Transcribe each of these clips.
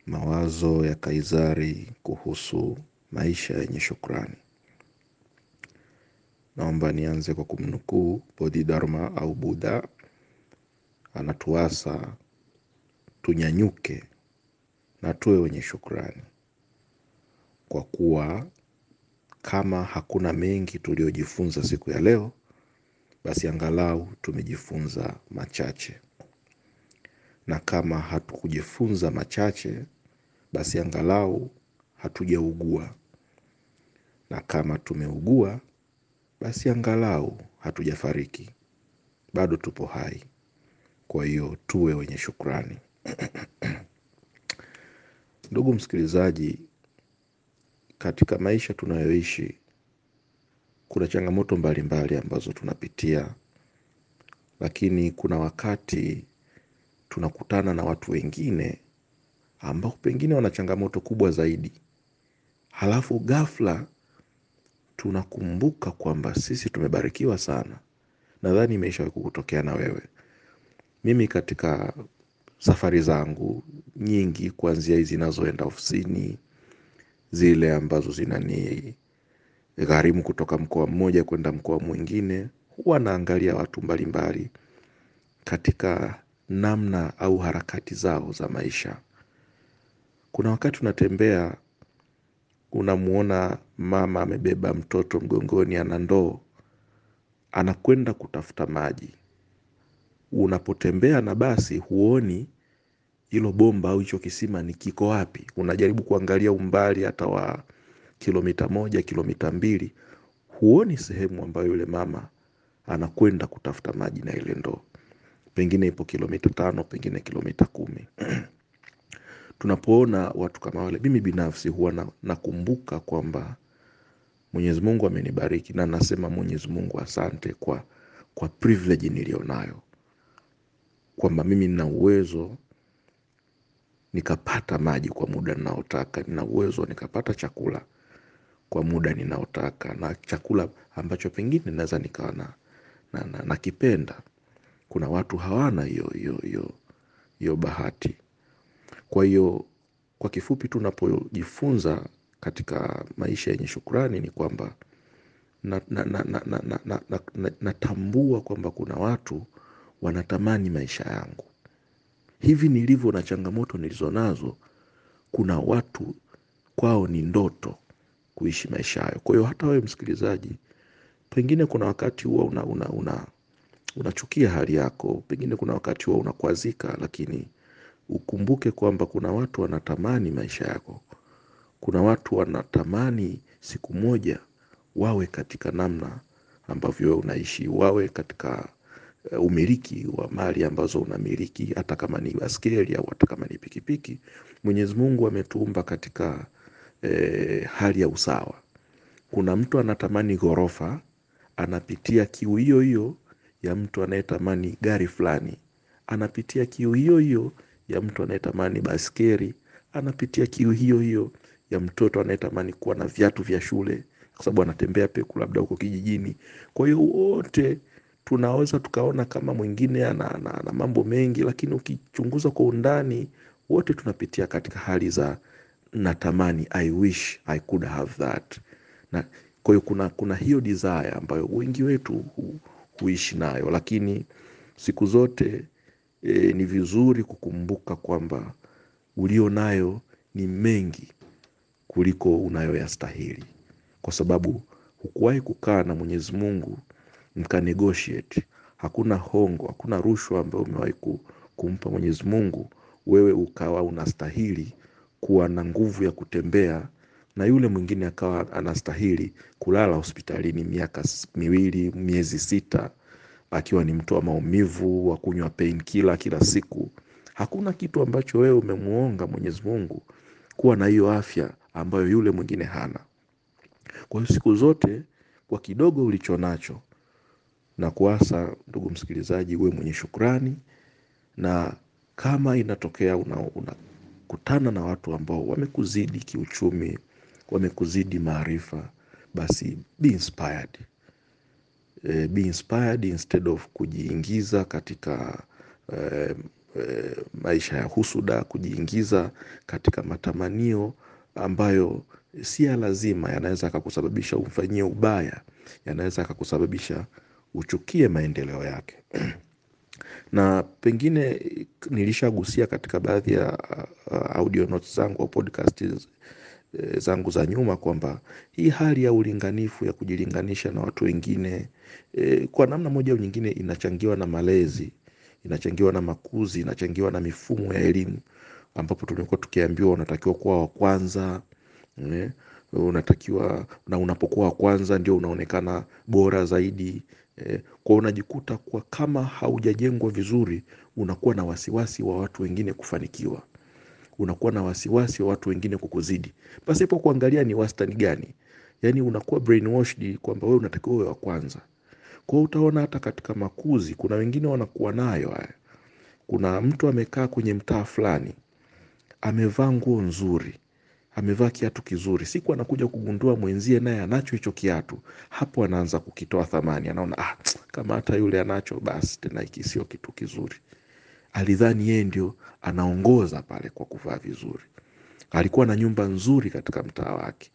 Mawazo ya Kaizari kuhusu maisha yenye shukrani. Naomba nianze kwa kumnukuu Bodhidharma au Buddha anatuasa tunyanyuke na tuwe wenye shukrani. Kwa kuwa kama hakuna mengi tuliojifunza siku ya leo, basi angalau tumejifunza machache. Na kama hatukujifunza machache, basi angalau hatujaugua. Na kama tumeugua, basi angalau hatujafariki. Bado tupo hai. Kwa hiyo tuwe wenye shukrani. Ndugu msikilizaji, katika maisha tunayoishi, kuna changamoto mbalimbali ambazo tunapitia, lakini kuna wakati tunakutana na watu wengine ambao pengine wana changamoto kubwa zaidi. Halafu ghafla tunakumbuka kwamba sisi tumebarikiwa sana. Nadhani imeshawahi kukutokea na wewe. Mimi katika safari zangu nyingi kuanzia hizi zinazoenda ofisini, zile ambazo zinanigharimu kutoka mkoa mmoja kwenda mkoa mwingine, huwa naangalia watu mbalimbali katika namna au harakati zao za maisha. Kuna wakati unatembea unamuona mama amebeba mtoto mgongoni ana ndoo, anakwenda kutafuta maji. Unapotembea na basi huoni hilo bomba au hicho kisima ni kiko wapi. Unajaribu kuangalia umbali hata wa kilomita moja, kilomita mbili. Huoni sehemu ambayo yule mama anakwenda kutafuta maji na ile ndoo. Pengine ipo kilomita tano, pengine kilomita kumi. Tunapoona watu kama wale mimi binafsi huwa nakumbuka kwamba mwenyezi mungu amenibariki na nasema mwenyezi mungu asante kwa privilege nilionayo. Kwamba mimi nina uwezo nikapata maji kwa muda ninaotaka. Nina uwezo nikapata chakula kwa muda ninaotaka. Na chakula ambacho pengine naeza nikawa nakipenda. Kuna watu hawana hiyo bahati. Kwa hiyo kwa kifupi tunapojifunza katika maisha yenye shukrani ni kwamba natambua kwamba kuna watu wanatamani maisha yangu. Hivi nilivyo na changamoto nilizo nazo kuna watu kwao ni ndoto kuishi maisha hayo. Kwa hiyo hata wewe msikilizaji, pengine kuna wakati huwa unachukia hali yako, pengine kuna wakati huwa unakwazika, lakini ukumbuke kwamba kuna watu wanatamani maisha yako. Kuna watu wanatamani siku moja wawe katika namna ambavyo wewe unaishi, wawe katika umiliki wa mali ambazo unamiliki, hata kama ni baiskeli au hata kama ni pikipiki. Mwenyezi mungu ametuumba katika hali ya usawa. Kuna mtu anatamani ghorofa, anapitia kiu hiyo hiyo ya mtu anayetamani gari fulani. Anapitia kiu hiyo hiyo ya mtu anayetamani baiskeli. Anapitia kiu hiyo hiyo ya mtoto anayetamani kuwa na viatu vya shule. Kwa sababu anatembea peku labda huko kijijini. Kwa hiyo wote tunaweza tukaona kama mwingine ana mambo mengi. Lakini ukichunguza kwa undani wote tunapitia katika hali za natamani I wish I could have that. Kwa hiyo kuna hiyo desire ambayo wengi wetu huishi nayo. Lakini siku zote ni vizuri kukumbuka kwamba ulio nayo ni mengi kuliko unayoyastahili. Kwa sababu hukuwahi kukaa na mwenyezi mungu mka negotiate. Hakuna hongo, hakuna rushwa ambayo umewahi kumpa mwenyezi mungu. Wewe ukawa unastahili kuwa na nguvu ya kutembea. Na yule mwingine akawa anastahili kulala hospitalini miaka miwili, miezi sita. Akiwa ni mtu wa maumivu, wa kunywa painkiller kila siku. Hakuna kitu ambacho wewe umemuonga mwenyezi mungu kuwa na hiyo afya ambayo yule mwingine hana. Kwa hiyo siku zote kwa kidogo ulicho nacho nakuasa ndugu msikilizaji uwe mwenye shukrani. Na kama inatokea unakutana na watu ambao wamekuzidi kiuchumi, wamekuzidi maarifa, basi be inspired. Be inspired instead of kujiingiza katika e, maisha ya husuda, kujiingiza katika matamanio ambayo si ya lazima, yanaweza akakusababisha umfanyie ubaya, yanaweza akakusababisha uchukie maendeleo yake. na pengine nilishagusia katika baadhi ya uh, audio notes zangu au podcast eh, zangu za nyuma kwamba hii hali ya ulinganifu ya kujilinganisha na watu wengine eh, kwa namna moja au nyingine inachangiwa na malezi, inachangiwa na makuzi, inachangiwa na mifumo ya elimu ambapo tumekuwa tukiambiwa unatakiwa kuwa wa kwanza eh, unatakiwa na unapokuwa wa kwanza ndio unaonekana bora zaidi eh, kwa unajikuta kwa kama haujajengwa vizuri unakuwa na wasiwasi wa watu wengine kufanikiwa unakuwa na wasiwasi wa watu wengine kukuzidi pasipo kuangalia ni wastani gani yaani unakuwa brainwashed kwamba wewe unatakiwa uwe wa kwanza kwa hiyo utaona hata katika makuzi kuna wengine wanakuwa nayo haya kuna mtu amekaa kwenye mtaa fulani amevaa nguo nzuri amevaa kiatu kizuri siku anakuja kugundua mwenzie naye anacho hicho kiatu hapo anaanza kukitoa thamani anaona ah, kama hata yule anacho basi tena hiki sio kitu kizuri alidhani yeye ndio anaongoza pale kwa kuvaa vizuri alikuwa na nyumba nzuri katika mtaa wake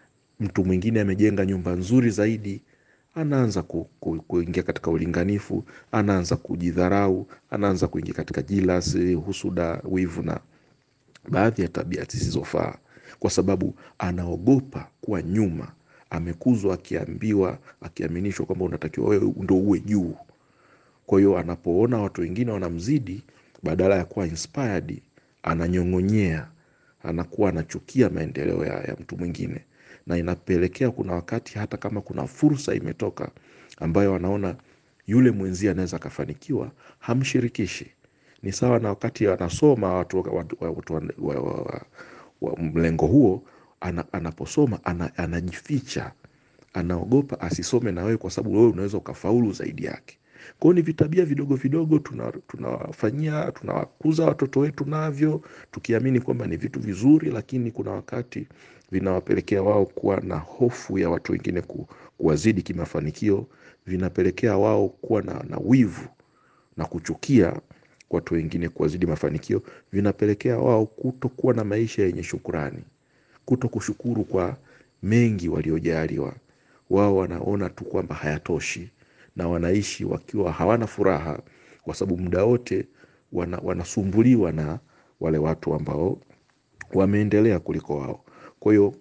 mtu mwingine amejenga nyumba nzuri zaidi anaanza ku, ku, kuingia katika ulinganifu anaanza kujidharau anaanza kuingia katika jilasi husuda wivu na baadhi ya tabia zisizofaa kwa sababu anaogopa kuwa nyuma amekuzwa akiambiwa akiaminishwa kwamba unatakiwa wewe ndo uwe juu kwa hiyo anapoona watu wengine wanamzidi badala ya kuwa inspired ananyong'onyea anakuwa anachukia maendeleo ya, ya mtu mwingine na inapelekea kuna wakati hata kama kuna fursa imetoka ambayo anaona yule mwenzie anaweza akafanikiwa hamshirikishi ni sawa na wakati anasoma watu, watu, watu, wa, wa, wa, wa mlengo huo ana, anaposoma ana, anajificha anaogopa asisome na wewe kwa sababu wewe unaweza ukafaulu zaidi yake kwa hiyo ni vitabia vidogo vidogo tunawafanyia tuna tunawakuza watoto wetu navyo tukiamini kwamba ni vitu vizuri lakini kuna wakati vinawapelekea wao kuwa na hofu ya watu wengine ku, kuwazidi kimafanikio vinapelekea wao kuwa na, na wivu na kuchukia watu wengine kuwazidi mafanikio vinapelekea wao kutokuwa na maisha yenye shukurani kuto kushukuru kwa mengi waliojaliwa wao wanaona tu kwamba hayatoshi na wanaishi wakiwa hawana furaha kwa sababu muda wote wana, wanasumbuliwa na wale watu ambao wameendelea kuliko wao kwa hiyo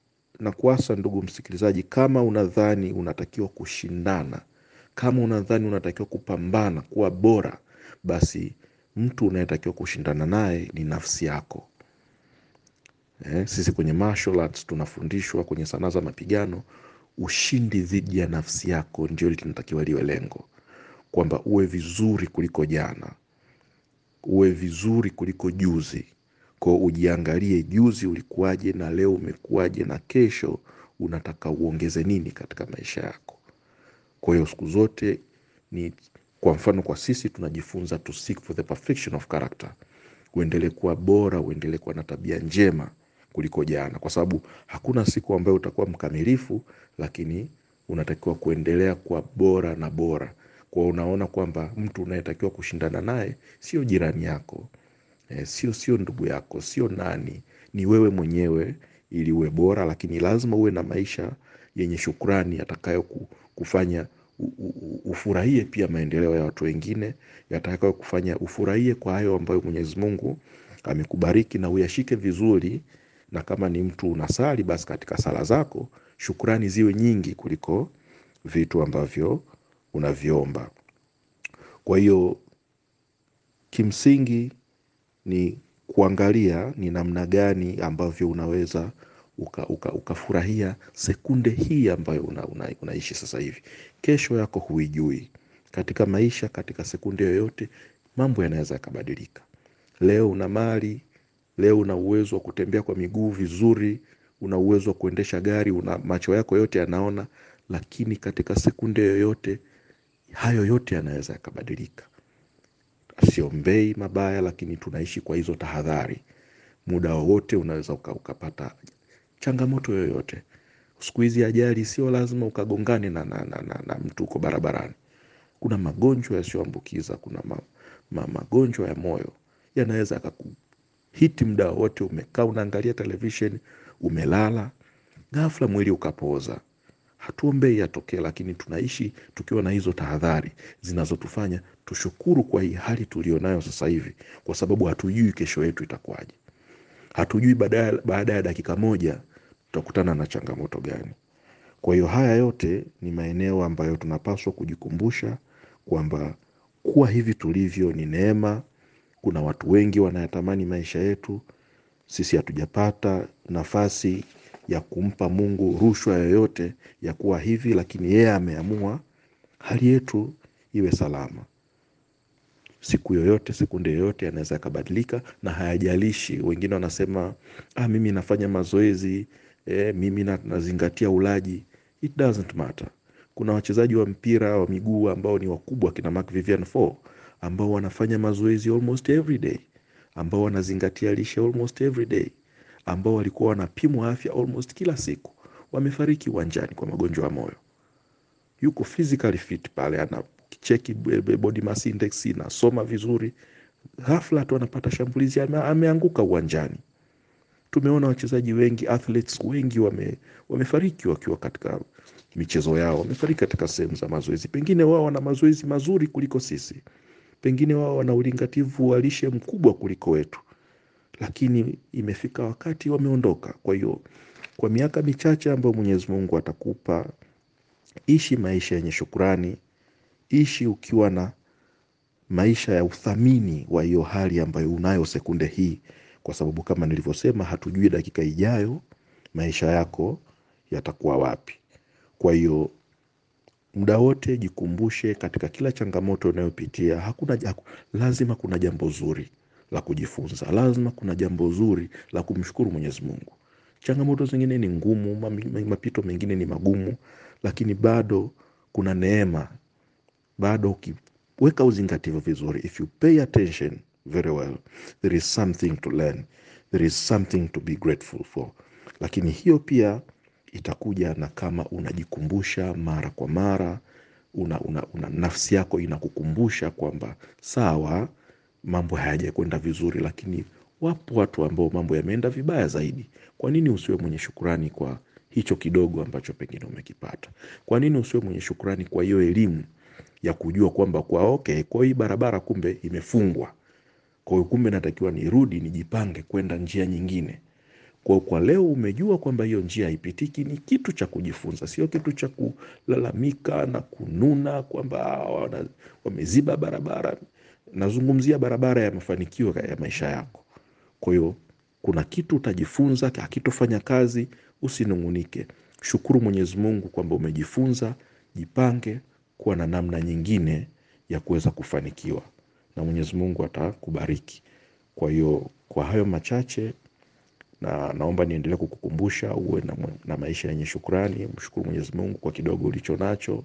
nakuasa ndugu msikilizaji kama unadhani unatakiwa kushindana kama unadhani unatakiwa kupambana kuwa bora basi mtu unayetakiwa kushindana naye ni nafsi yako eh, sisi kwenye martial arts tunafundishwa kwenye sanaa za mapigano ushindi dhidi ya nafsi yako ndio linatakiwa liwe lengo kwamba uwe vizuri kuliko jana uwe vizuri kuliko juzi ko ujiangalie juzi ulikuwaje na leo umekuwaje na kesho unataka uongeze nini katika maisha yako kwa hiyo siku zote ni kwa mfano kwa sisi tunajifunza to seek for the perfection of character uendelee kuwa bora uendelee kuwa na tabia njema kuliko jana kwa sababu hakuna siku ambayo utakuwa mkamilifu lakini unatakiwa kuendelea kuwa bora na bora kwa unaona kwamba mtu unayetakiwa kushindana naye sio jirani yako e, sio sio ndugu yako sio nani ni wewe mwenyewe ili uwe bora lakini lazima uwe na maisha yenye shukrani yatakayo kufanya ufurahie pia maendeleo ya watu wengine yatakayo kufanya ufurahie kwa hayo ambayo mwenyezi mungu amekubariki na uyashike vizuri na kama ni mtu unasali basi katika sala zako shukrani ziwe nyingi kuliko vitu ambavyo unaviomba kwa hiyo kimsingi ni kuangalia ni namna gani ambavyo unaweza ukafurahia uka, uka sekunde hii ambayo una, una, unaishi sasa hivi kesho yako huijui katika maisha katika sekunde yoyote mambo yanaweza yakabadilika leo una mali leo una uwezo wa kutembea kwa miguu vizuri una uwezo wa kuendesha gari una macho yako yote yanaona lakini katika sekunde yoyote hayo yote yanaweza yakabadilika siombei mabaya lakini tunaishi kwa hizo tahadhari muda wowote unaweza uka, ukapata changamoto yoyote siku hizi ajali sio lazima ukagongane na, na, na, na, na mtu uko barabarani kuna magonjwa yasiyoambukiza kuna ma, ma, magonjwa ya moyo yanaweza akakuhiti muda wote, umekaa unaangalia television, umelala, ghafla mwili ukapooza. Hatuombei yatokee, lakini tunaishi tukiwa na hizo tahadhari zinazotufanya tushukuru kwa hii hali tulionayo sasa hivi, kwa sababu hatujui kesho yetu itakuwaje. Hatujui baada baada ya dakika moja tutakutana na changamoto gani. Kwa hiyo haya yote ni maeneo ambayo tunapaswa kujikumbusha kwamba kuwa hivi tulivyo ni neema. Kuna watu wengi wanayatamani maisha yetu, sisi hatujapata nafasi ya kumpa Mungu rushwa yoyote ya kuwa hivi, lakini yeye ameamua hali yetu iwe salama. Siku yoyote, sekunde yoyote yanaweza yakabadilika na hayajalishi. Wengine wanasema ah, mimi nafanya mazoezi eh, mimi na, nazingatia ulaji. It doesn't matter. Kuna wachezaji wa mpira wa miguu ambao ni wakubwa kina Marc Vivian Foe ambao wanafanya mazoezi almost every day, ambao wanazingatia lishe almost every day, ambao walikuwa wanapimwa afya almost kila siku, wamefariki uwanjani kwa magonjwa ya moyo. Yuko physically fit pale, anacheki body mass index, inasoma vizuri, ghafla tu anapata shambulizi, ame, ameanguka uwanjani. Tumeona wachezaji wengi, athletes wengi wame, wamefariki wakiwa katika michezo yao, wamefariki katika sehemu za mazoezi. Pengine wao wana mazoezi mazuri kuliko sisi, pengine wao wana ulingativu wa lishe mkubwa kuliko wetu, lakini imefika wakati wameondoka. Kwa hiyo kwa miaka michache ambayo Mwenyezi Mungu atakupa, ishi maisha yenye shukrani, ishi ukiwa na maisha ya uthamini wa hiyo hali ambayo unayo sekunde hii, kwa sababu kama nilivyosema, hatujui dakika ijayo maisha yako yatakuwa wapi. Kwa hiyo muda wote jikumbushe, katika kila changamoto unayopitia hakuna haku, lazima kuna jambo zuri la kujifunza, lazima kuna jambo zuri la kumshukuru Mwenyezi Mungu. Changamoto zingine ni ngumu, mapito mengine ni magumu, lakini bado kuna neema, bado ukiweka uzingativu vizuri, if you pay attention very well, there is something to learn, there is something to be grateful for. Lakini hiyo pia itakuja na kama unajikumbusha mara kwa mara, una, una, una nafsi yako inakukumbusha kwamba sawa, mambo hayajakwenda vizuri, lakini wapo watu ambao mambo yameenda vibaya zaidi. Kwa nini usiwe mwenye shukurani kwa hicho kidogo ambacho pengine umekipata? Kwa nini usiwe mwenye shukurani kwa hiyo elimu ya kujua kwamba kwa okay, kwa hii barabara kumbe imefungwa, kwa hiyo kumbe natakiwa nirudi nijipange kwenda njia nyingine. Kwa kwa leo umejua kwamba hiyo njia haipitiki, ni kitu cha kujifunza, sio kitu cha kulalamika na kununa kwamba wameziba barabara. Nazungumzia barabara ya mafanikio ya maisha yako. Kwa hiyo kuna kitu utajifunza, hakitofanya kazi, usinung'unike. Shukuru Mwenyezi Mungu kwamba umejifunza, jipange kuwa na namna nyingine ya kuweza kufanikiwa, na Mwenyezi Mungu atakubariki. Kwa hiyo kwa hayo machache na naomba niendelee kukukumbusha uwe na, na maisha yenye shukrani. Mshukuru Mwenyezi Mungu kwa kidogo ulicho nacho.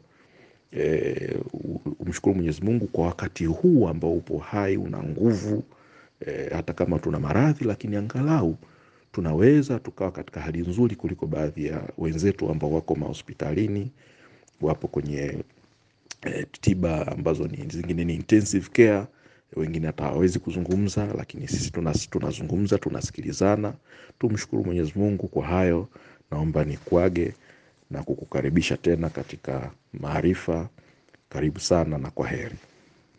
E, umshukuru Mwenyezi Mungu kwa wakati huu ambao upo hai, una nguvu e, hata kama tuna maradhi, lakini angalau tunaweza tukawa katika hali nzuri kuliko baadhi ya wenzetu ambao wako mahospitalini, wapo kwenye e, tiba ambazo ni zingine ni intensive care wengine hata hawawezi kuzungumza, lakini sisi tunazungumza, tunasikilizana. Tumshukuru Mwenyezi Mungu kwa hayo. Naomba nikuage na kukukaribisha tena katika maarifa. Karibu sana na kwa heri.